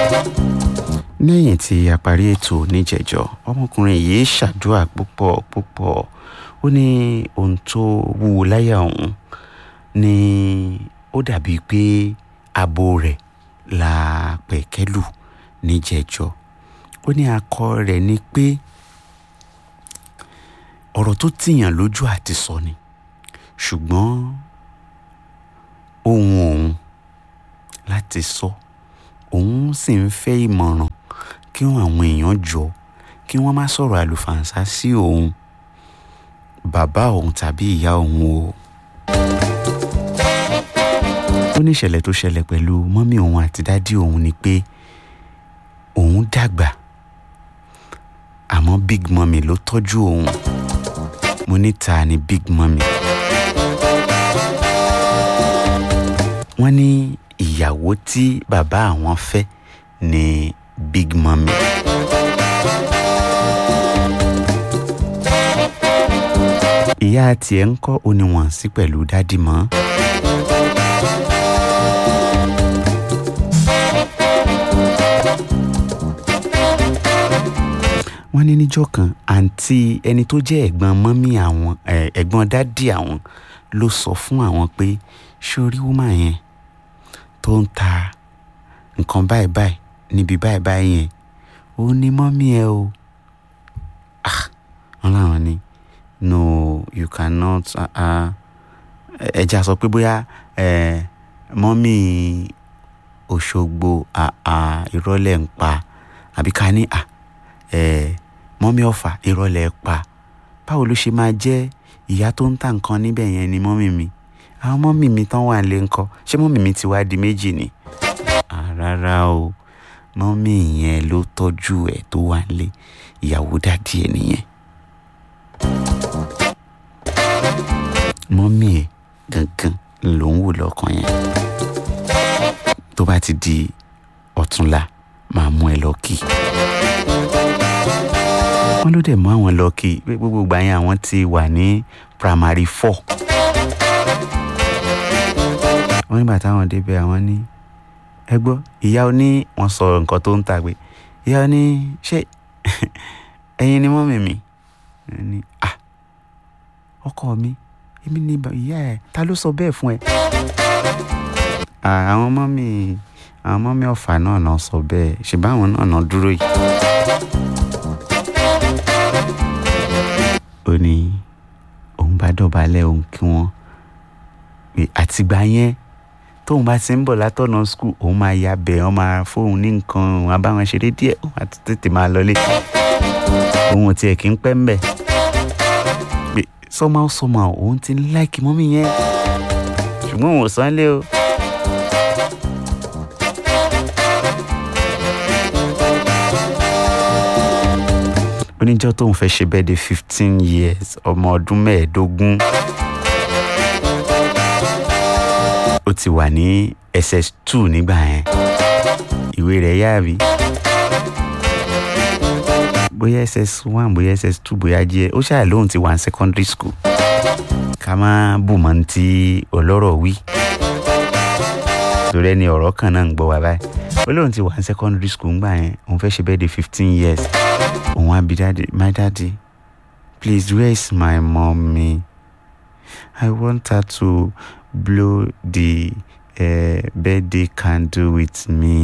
lẹ́yìn tí a parí ètò níjẹ̀jọ́ ọmọkùnrin yìí ṣàdúrà púpọ̀ púpọ̀ ó ní ohun tó wúwo láyà òun ni ó dàbí pé abo rẹ̀ la pẹ̀kẹ́lù níjẹ̀jọ́ ó ní akọ rẹ̀ ni pé ọ̀rọ̀ tó tìyàn lójú àti sọ ni ṣùgbọ́n ohun òun láti sọ òun sì ń fẹ́ ìmọ̀ràn kí àwọn èèyàn jọ kí wọ́n má sọ̀rọ̀ àlùfàǹsá sí òun bàbá òun tàbí ìyá òun o. ó ní ìṣẹ̀lẹ̀ tó ṣẹlẹ̀ pẹ̀lú mọ́mí òun àti dádì òun ni pé òun dàgbà àmọ́ big mummy ló tọ́jú òun mo ní ta ni big mummy. wọ́n ní ìyàwó tí bàbá àwọn fẹ́ ni big mummy. ìyá tiẹ̀ ń kọ́ oníwọ̀n sí pẹ̀lú dádì mọ́. wọ́n ní níjọ́ kan àǹtí ẹni tó jẹ́ ẹ̀gbọ́n mọ́mí àwọn ẹ̀gbọ́n dádì àwọn ló sọ fún àwọn pé sórí wúmà yẹn tó ń ta nǹkan báyìí báyìí níbi báyìí báyìí yẹn ó ní mọ́mí ẹ o ah wọ́n láwọn ní no you cannot ẹja sọ pé bóyá mọ́mí Òṣogbo ìrọ̀lẹ́ ń pa àbí ká ní mọ́mí Ọ̀fà ìrọ̀lẹ́ pa báwo ló ṣe máa jẹ́ ìyá tó ń ta nǹkan níbẹ̀ yẹn ni mọ́mí mi àwọn mọ́mí mi tán wà lé ńkọ́ ṣé mọ́mí mi ti wá di méjì ni rárá o mọ́mí yẹn ló tọ́jú ẹ̀ tó wà lé ìyàwó dádì ẹ̀ nìyẹn mọ́mí ẹ̀ gangan ló ń wò lọ́kàn yẹn tó bá ti di ọ̀túnla máa mú ẹ lọ kí wọ́n ló dẹ̀ mú àwọn lọ kí gbogbo ìgbà yẹn àwọn ti wà ní primary four wọ́n nígbà táwọn débẹ̀ àwọn ní ẹ gbọ́ ìyá oní wọ́n sọ nǹkan tó ń ta pé ìyá oní ṣé ẹ̀yin ni mọ́mì mi ní à ọkọ mi èmi ni ìyá ẹ ta ló sọ bẹ́ẹ̀ fún ẹ. àwọn mọ́mì àwọn mọ́mì ọ̀fà náà náà sọ bẹ́ẹ̀ ṣùgbọ́n àwọn náà náà dúró yìí. ó ní òun bá dọ̀bálẹ̀ òun kí wọ́n àtìgbà yẹn tóun bá ti ń bọ̀ látọ̀nà skul òun máa ya bẹ̀ ọ́n máa fóun ní nǹkan òun abáwọn ṣeré díẹ̀ òun àti tètè máa lọlé òun ò tiẹ̀ kí ń pẹ́ ń bẹ̀ pé somehow somehow òun ti ń láìkì mọ́mí yẹn ṣùgbọ́n òun ò sán lé o. oníjọ́ tóun fẹ́ ṣe bẹ́ẹ̀ de fifteen years ọmọ ọdún mẹ́ẹ̀ẹ́dógún ó ti wà ní ss2 nígbà yẹn ìwé rẹ̀ yáàbí bóyá ss1 bóyá ss2 bóyá jẹ́ ó ṣáà lóun ti wà ní secondary school ká má bù mọ́ ní ti ọlọ́rọ̀ wí torí ẹni ọ̀rọ̀ kan náà ń gbọ́ wá báyìí ó lóun ti wà ní secondary school ńgbà yẹn òun fẹ́ ṣe bẹ́ẹ̀ de fifteen years òun á bi dáàdi my daddy please where is my mommy I want her to blow the uh, birthday candle with me.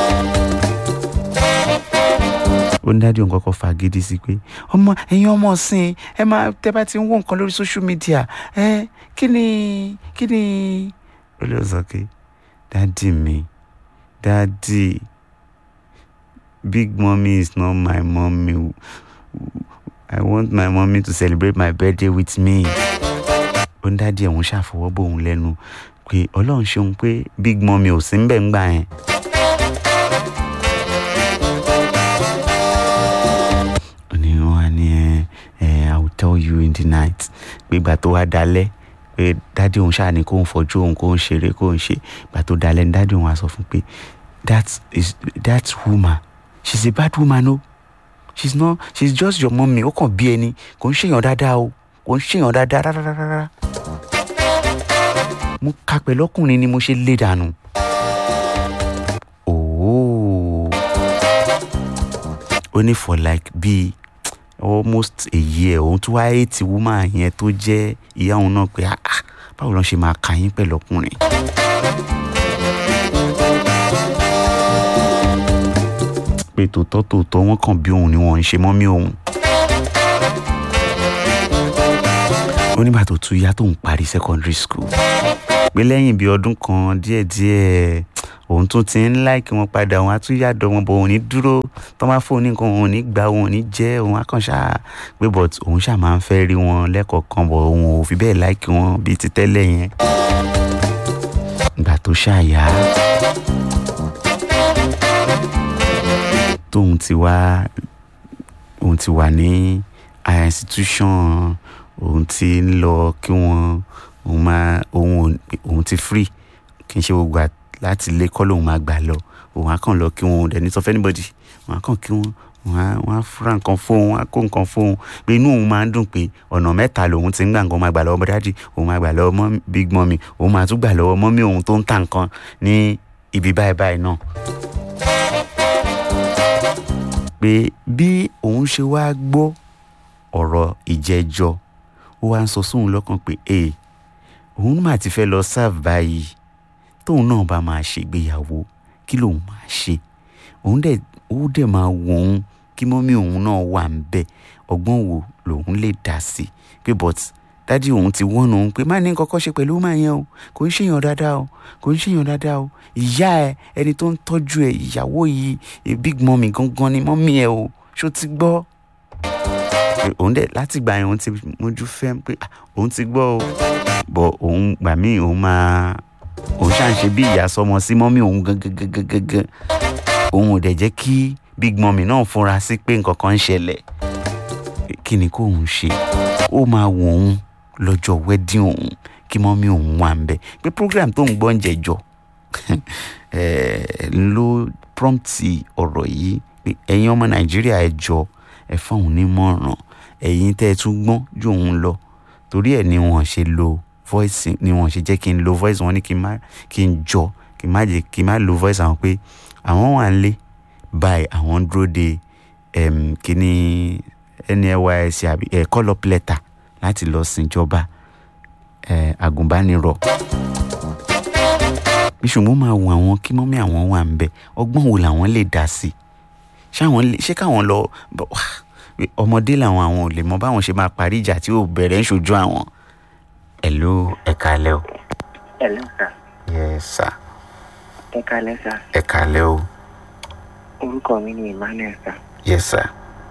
ó ní dájú nǹkan kan fàgídí sí pé ọmọ ẹ̀yin ọmọ ọ̀sìn ẹ máa tẹ́ bá ti ń wọ nǹkan lórí social media ẹ kí ni kí ni. ó lè sọ pé dádì mi dádì big mommy is not my mommy I want my mommy to celebrate my birthday with me ó ń dádì ẹ̀hún ṣàfọwọ́ bò òun lẹ́nu pé ọlọ́run ṣeun pé big mummy ò sí ń bẹ̀ ń gbà yẹn. ní wọn á ní ẹ ẹ I will tell you in the night pé ìgbà tó wá dalẹ̀ pé dádì òun ṣáà ní kó ń fojú òun kó ń ṣeré kó ń ṣe ìgbà tó dalẹ̀ ní dádì òun á sọ fún pé that is that woman she's a bad woman o she's not she's just your mummy ó kàn bí ẹni kò ń ṣèyàn dáadáa o kò ń ṣèyàn dáadáa rárá mo ka pẹ̀lú ọkùnrin ni mo ṣe lé dànù. ooo ó ní for like bíi almost a year òun tún wá eighty woman yẹn tó jẹ́ ìyá òun náà pé ah ah, báwo ló ṣe máa kà yín pẹ̀lú ọkùnrin. pé tòótọ́ tòótọ́ wọ́n kàn bí òun ni wọ́n ń ṣe mọ́mí òun. ó nígbà tó tún yá tóun parí secondary school pé lẹ́yìn bíi ọdún kan díẹ̀díẹ̀ òun tún ti ń láìkí wọn padà òun á tún yàdọ̀ wọn bọ̀ òun ní dúró tó máa fóun ní nǹkan òun ní gbà òun ní jẹ́ òun á kàn ṣá pé but òun ṣá máa ń fẹ́ rí wọn lẹ́kọ̀ọ̀kan bọ̀ òun ò fi bẹ́ẹ̀ láìkí wọn bíi ti tẹ́lẹ̀ yẹn. ìgbà tó ṣàyà tóun ti wá òun ti wà ní higher institution òun ti ń lọ kí wọn òun máa òun òun ti free kì í ṣe gbogbo àt láti ilé kọ́ lòun máa gbà lọ òun á kàn lọ kí wọn ò dẹ̀ ní sọ fẹ́ anybody òun á kàn kí wọn òun á wọn á fúra nǹkan fóun á kó nǹkan fóun pé inú òun máa ń dùn pé ọ̀nà mẹ́ta lòun ti ń gbà nǹkan máa gbà lọ́wọ́ bọ́dájì òun máa gbà lọ́wọ́ mọ́ big mummy òun máa tún gbà lọ́wọ́ mọ́mí òun tó ń ta nǹkan ní ibi báyìí báyìí náà. pé bí òun ṣe wá gbọ́ ọ̀rọ̀ ìjẹ́jọ́ ó wá ń sọ sóun lọ́kàn pé ee òun mà ti fẹ́ lọ serve báyìí tóun náà bá máa ṣègbéyàwó kí lòun máa ṣe òun dẹ̀ ó dẹ̀ máa wọ òun kí mọ́mí òun náà wà ń bẹ̀ ọgbọ́n wo lòun lè dá sí pé but dádì òun ti wọ́n òun pé má ní kọ́kọ́ ṣe pẹ̀lú máa yẹn o kò ń ṣèyàn dáadáa o kò ń ṣèyàn dáadáa o ìyá ẹ ẹni tó ń tọ́jú ẹ ìyàwó yìí big mummy gangan ni mọ́mí ẹ o ṣó ti gbọ́ òun dẹ̀ láti gbà yẹn òun ti mójú fẹ́ pé òun ti gbọ́ o bọ̀ òun gbà míì òun máa òun ṣáà ń ṣe bí ìyá sọmọ sí mọ́mí òun gangan òun ò dẹ̀ jẹ́ kí big mummy náà fúnra sí pé nǹkan kan ń ṣẹlẹ̀ kí ni kó òun ṣe ó máa wọ òun lọ́jọ́ wedding òun kí mọ́mí òun wà ń bẹ̀ pé program tó ń gbọ́ ń jẹjọ́ ló prompt ọ̀rọ̀ yìí pé ẹ̀yin ọmọ nàìjíríà ẹ jọ ẹ fún òun nímọ̀ràn ẹ̀yin tẹ́ ẹ tún gbọ́n ju òun lọ torí ẹ̀ ni wọ́n ṣe lo voice ni wọ́n ṣe jẹ́ kí n lo voice wọn ní kí n má kí n jọ kí n má jẹ́ kí n má lo voice àwọn pé àwọn wà ń lé báyìí àwọn dúró de um, kíní nysc àbí ẹ call up letter láti lọ síjọba ẹ agùnbánirọ̀ ìṣùgbọ́n máa wọ àwọn kí mọ́mí àwọn wà ń bẹ ọgbọ́n wo làwọn lè dá sí i ṣé káwọn lọ ọmọdé làwọn àwọn ò lè mọ báwọn ṣe máa parí ìjà tí ò bẹ̀rẹ̀ ń ṣojú àwọn. hello ẹ kálẹ́ o. hello sir. yes sir. ẹ kálẹ́ sir. ẹ kálẹ́ o. orúkọ mi ni emmanuel sir. yes sir.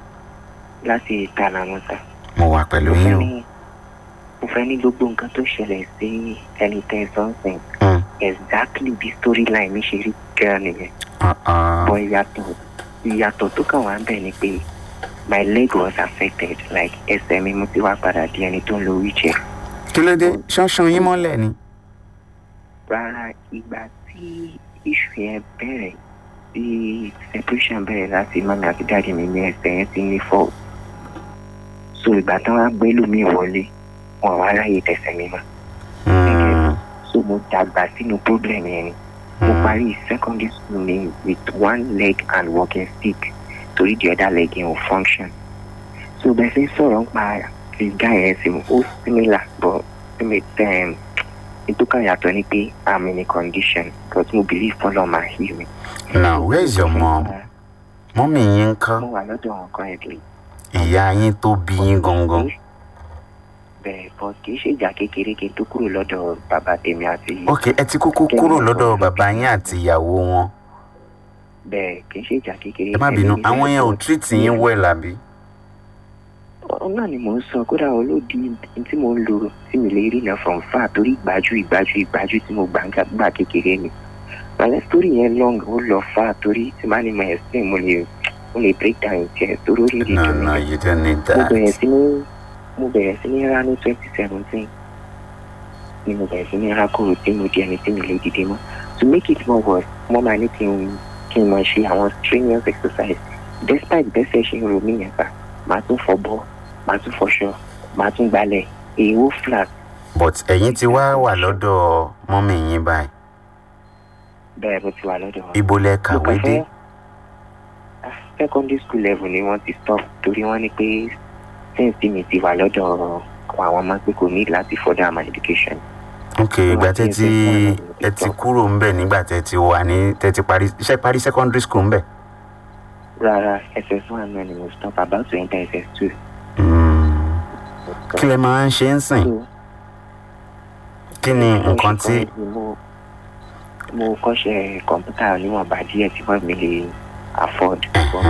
láti ìtàlámọ́ sir. mo wà pẹ̀lú yín o. mo fẹ́ ní gbogbo nǹkan tó ṣẹlẹ̀ sí ẹni tẹ́ ẹ sọ́nsìn. exactly bí storyline mi ṣe rí gan nìyẹn. bọ́ ìyàtọ̀ ìyàtọ̀ tó kàn wá ń bẹ̀ ni pé my leg was affected like ẹsẹ̀ mi mo ti wá padà di ẹni tó ń lo wheelchair. kí ló dé ṣánṣán yín mọ́lẹ̀ ni. rárá ìgbà tí iṣu yẹn bẹ̀rẹ̀ tí separation bẹ̀rẹ̀ láti mami àti dáàdi mi ní ẹsẹ̀ yẹn ti ní fault so ìgbà tí wọ́n á gbé lómi wọlé wọn wá ráyè tẹ̀sẹ̀ mi mọ́. so mo dàgbà sínú problem yẹn ni mo parí secondary school mi with one leg and walking stick torí the other leg yẹn ò function so bẹ́ẹ̀ ṣe sọ̀rọ̀ ń pa this guy yẹn sí ó similar but nítorí yàtọ̀ ni pé i'm in a condition because mo believe follow my heal me. now where is your mom? mọ́mí yín ń kọ́. mo wà lọ́dọ̀ wọn currently. ìyá yín tó bí yín gangan. bẹ́ẹ̀ but kì í ṣe ìjà kékeré kí n tó kúrò lọ́dọ̀ bàbá tèmi àti. ok ẹ ti kúkú kúrò lọ́dọ̀ bàbá yín àti ìyàwó wọn. bẹ́ẹ̀ kì í ṣe ìjà kékeré. ẹ má bínú àwọn yẹn ò treat yín well àbí. náà ni mò ń sọ kódà olódi tí mò ń lò tí mi lè rí náà from far torí ìgbájú ìgbájú ìgbájú tí mo gbà gbà kékeré ni bàlẹ́ story yẹn long ó lọ far torí tí màá ní mo explain mo lè mo lè break down tiẹ̀ torí ó rí rí no no you don't need that. mo bẹ̀rẹ̀ sí ní mo bẹ̀rẹ̀ sí ní rá ní twenty seventeen ni mo bẹ̀rẹ̀ sí ní rá kúrò tí mo di ẹni tí mi lè dìde mọ́ to make it more worse mo máa ní kí n kí n máa ṣe àwọn strenuous exercise despite bẹ́sẹ̀ ṣe ń ro mí yẹn fà màá tún fọ bọ́ màá tún fọṣọ màá tún gbalẹ̀ èèwọ̀ flat. but ẹ̀yin ti wá wà lọ́dọ̀ mọ́mì yín báyìí. bẹ́ẹ̀ mo ti wà lọ́dọ̀ wọn. ibo lẹ kàwé dé. secondary school level ni wọ́n ti stop torí wọ́n ní pé since tí mi ti wà lọ́dọ̀ àwọn ọmọ pé kò ní láti further my education. ok ìgbà tẹ́ ti ẹ ti kúrò ń bẹ̀ nígbà tẹ́ ti wà ní tẹ́ ti parí iṣẹ́ parí secondary school ń bẹ̀. rárá ss one náà ni mo stop about to enter ss two. kí lẹ máa ń ṣe ń sìn kí ni nǹkan tí. mo mo kọ́ṣẹ́ kọ̀ǹpútà níwọ̀nba díẹ̀ tí wọ́n mi lè afford.